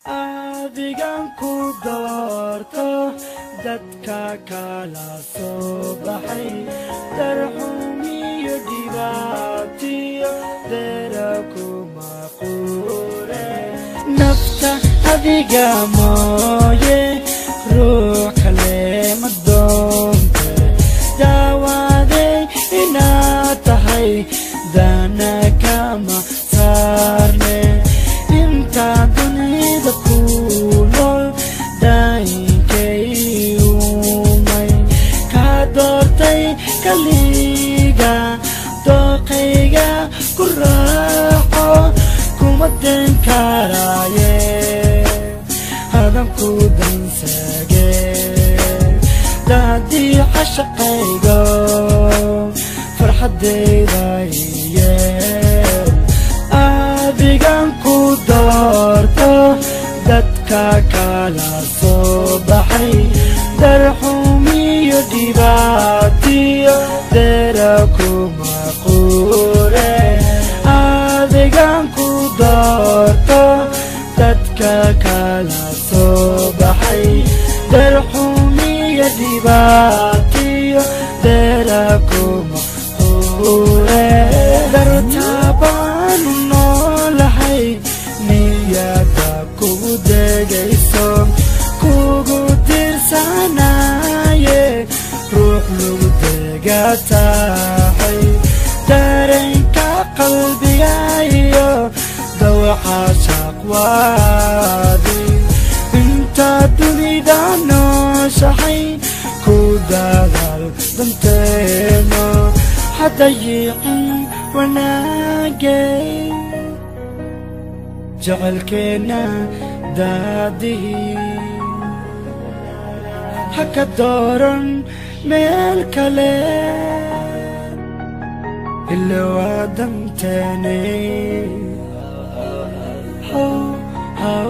adigan ku doorto dadka kala soo baxay darxumiyo dhibaatiyo dera kuma quure nafta adiga mooye ruux kale ma doonte daawaday inaad tahay dana kama saarne inta dunida ku nool daayinkay umay ka doortay kaliga dooqayga ku raaco kuma den karaaye hadanku dansage daadii cashaqaygo farxadayda iyeel adigan ku doorto dadka kala soo baxay darxumiyo dhibaatiyo dera kuma quure adigan ku doorto dadka kala soo baxay darxumiyo dhibaatiyo dera kuma quure dartabaanu noolahay niyada kugu degayso kugu tirsanaye ruux lagu dega tahay dareenka qalbigayo dawaxa shaqwaadi inta dunida nooshahay ku dadaal danteeno hadayicin wanaagay jecelkeenna daadihii ha ka dooran meel kale ila waa danteene How, how,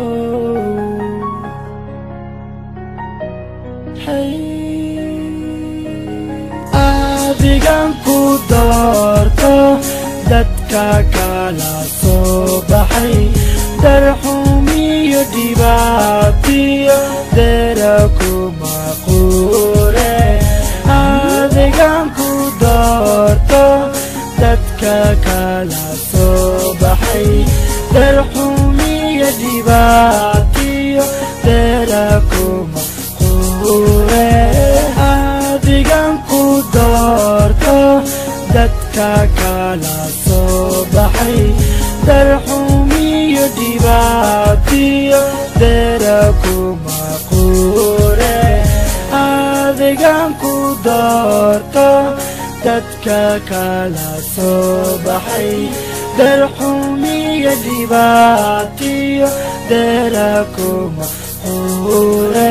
hey. adigan ku doorto dadka kala soo baxay darxumiyo dhibaatiyo dera kuma quure adigan ku doorto dadka kala soo baxay darxumiyo dhibaatiyo dera kuma quure adigan ku doorto dadka kala soo baxay darxumiyo dhibaatiyo dera kuma quure adigan ku doorto dadka kala soo baxay darxumiyo dhibaatiyo dera kuma quure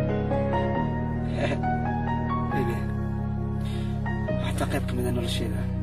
xataa qayb ka mida nolosheeda